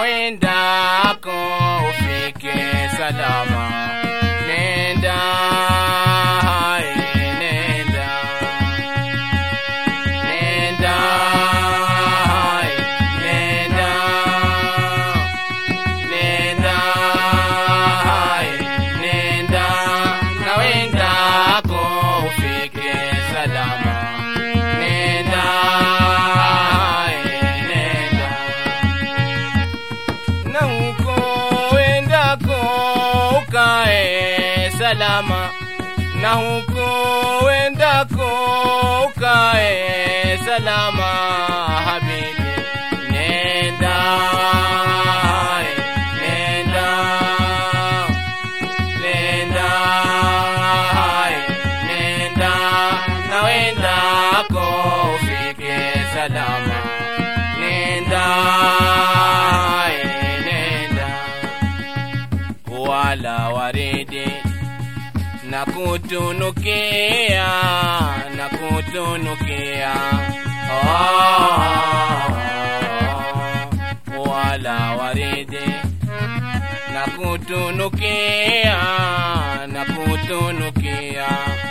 wendako ufike salama. Nenda, hai, nenda. Nenda, hai, nenda. Nenda, hai, nenda. Na wendako ufike salama. Nenda, hai, nenda na huko wendako ukae salama, na huko wendako ukae salama, habibi, nenda nenda nenda nenda na wendako ufike salama, nenda nenda wala waridi na kutunukia na kutunukia oh, wala waridi na kutunukia na kutunukia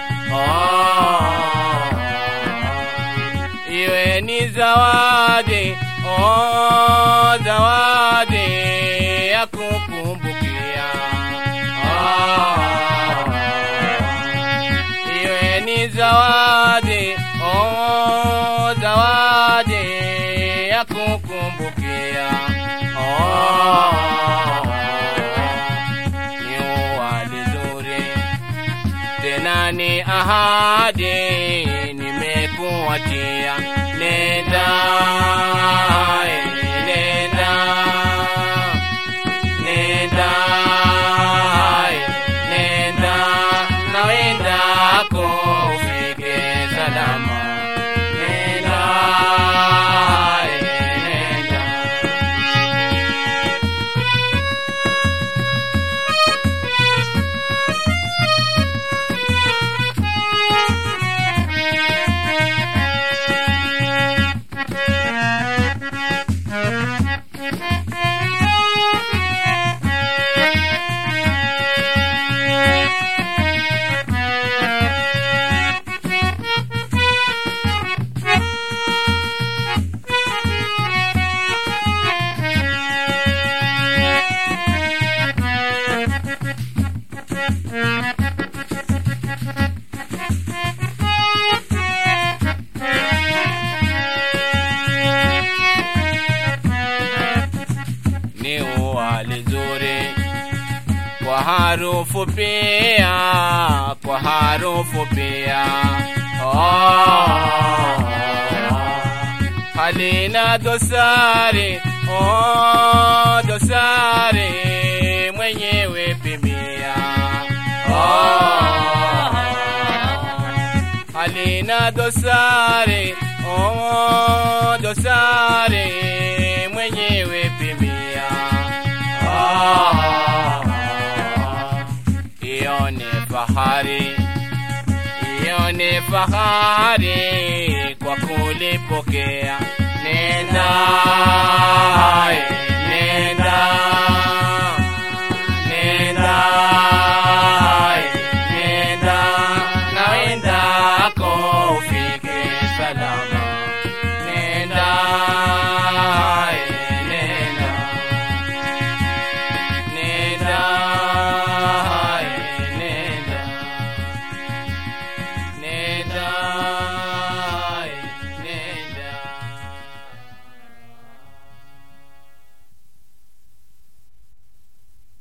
oh, iwe ni zawadi oh, zawadi ya kukumbukia oh, iwe ni zawadi oh, zawadi ya kukumbukia oh, ni wali zuri tena ni ahadi nimekuachia, nenda eh, nenda nenda eh, nenda na wendako ufike salama, nenda eh, nenda ni wali zuri kwa harufu pia, kwa harufu pia oh, halina dosari oh, dosari mwenyewe pimia oh, halina dosari oh, dosari mwenyewe pimia ah, ione fahari ione fahari kwa kulipokea nenda eh,